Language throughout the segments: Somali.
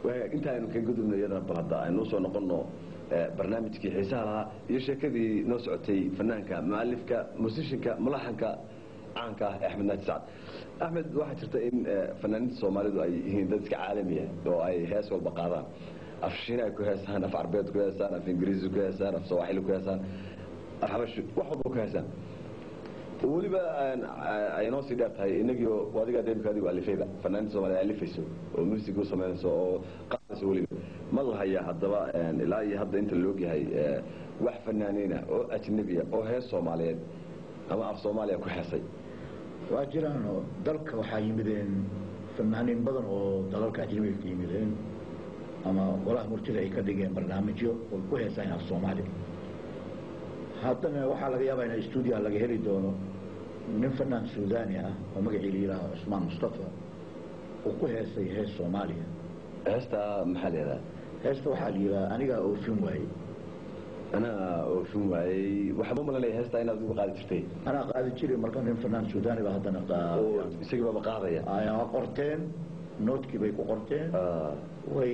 intaaynu ka gudubno iyadana bal hadda aynu usoo noqonno barnaamijkii xiisaha lahaa iyo sheekadii noo socotay fanaanka mualifka musishinka mulaxanka caanka ah ee axmed naaji sacad axmed waxaa jirta in fanaaniinta soomaalidu ay yihiin dad iska caalamiya oo ay hees walba qaadaan af shiina ay ku heesaan af carbeed ku heesaan af ingiriisi ku heesaan af sawaaxili ku heesaan af xabashi wax walba ku heesaan weliba ay noo sii dheer tahay inagii adiga demka adigu alifayba fanaaniinta soomaliya alifayso oo music u samaynayso oo qaadayso weliba ma lahaya haddaba ilaa iyo hadda inta loogyahay wax fanaaniina oo ajnabiya oo hees soomaaliyeed ama af soomaaliya ku heesay waa jiraan oo dalka waxaa yimideen fanaaniin badan oo dalalka ajnabiga ka yimideen ama golaha murtida ay ka dhigeen barnaamijyo oo ku heesaan af soomaaliya haddana waxaa laga yaabaa in stuudiyaha laga heli doono nin fanaan suudani ah oo magacii la yidhaaho cusmaan mustafa uu ku heesay hees soomaaliya heesta maxaa la yidhaha heesta waxaa la yidhaha anigaa oofin waayey anaa oofin waayey waxba malanaya heesta inaad ugu qaadi jirtay anaa qaadi jiray marka nin fanaan suudani ba haddana oo isagii baaba qaadaya ayaa qorteen noodkii bay ku qorteen way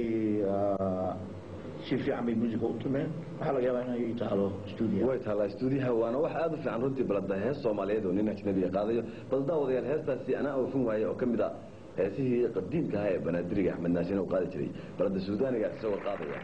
si fiican bay musica u tumeen waxaa laga yaabaa inay taalo stuudiya way taallaa stuudiyaha waana wax aad u fiican runtii balada hees soomaaliyeed oo nin ajnabiga qaadayo bal daawadayaal heestaasi anaa oofin waaye oo ka mid ah heesihii qadiimka ahaa ee banaadiriga axmed naasina uu qaadi jiray balada suudaaniga isagoo qaadaya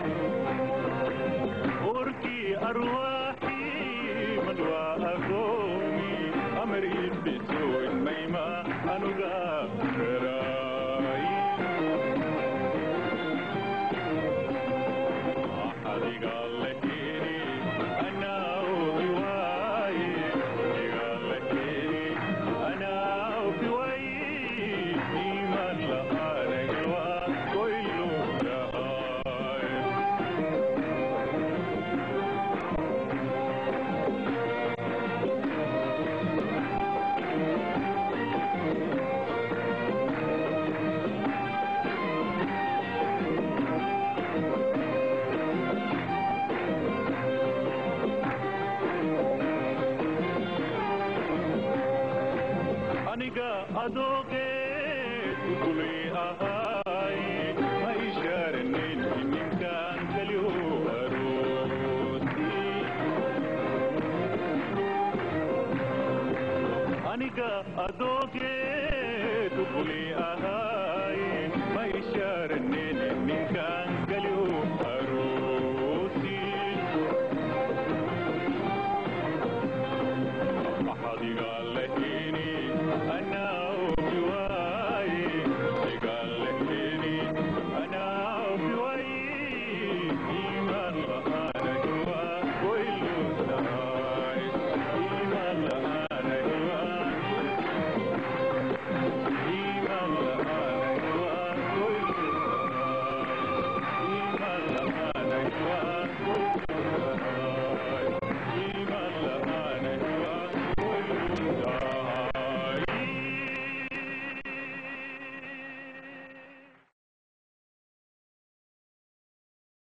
أرواحي من وأقوم adooge kuli ahay ma ishaaranin ninkan kaliyo aroosi aniga adooge kuli ahay ma ishaaranin ninkan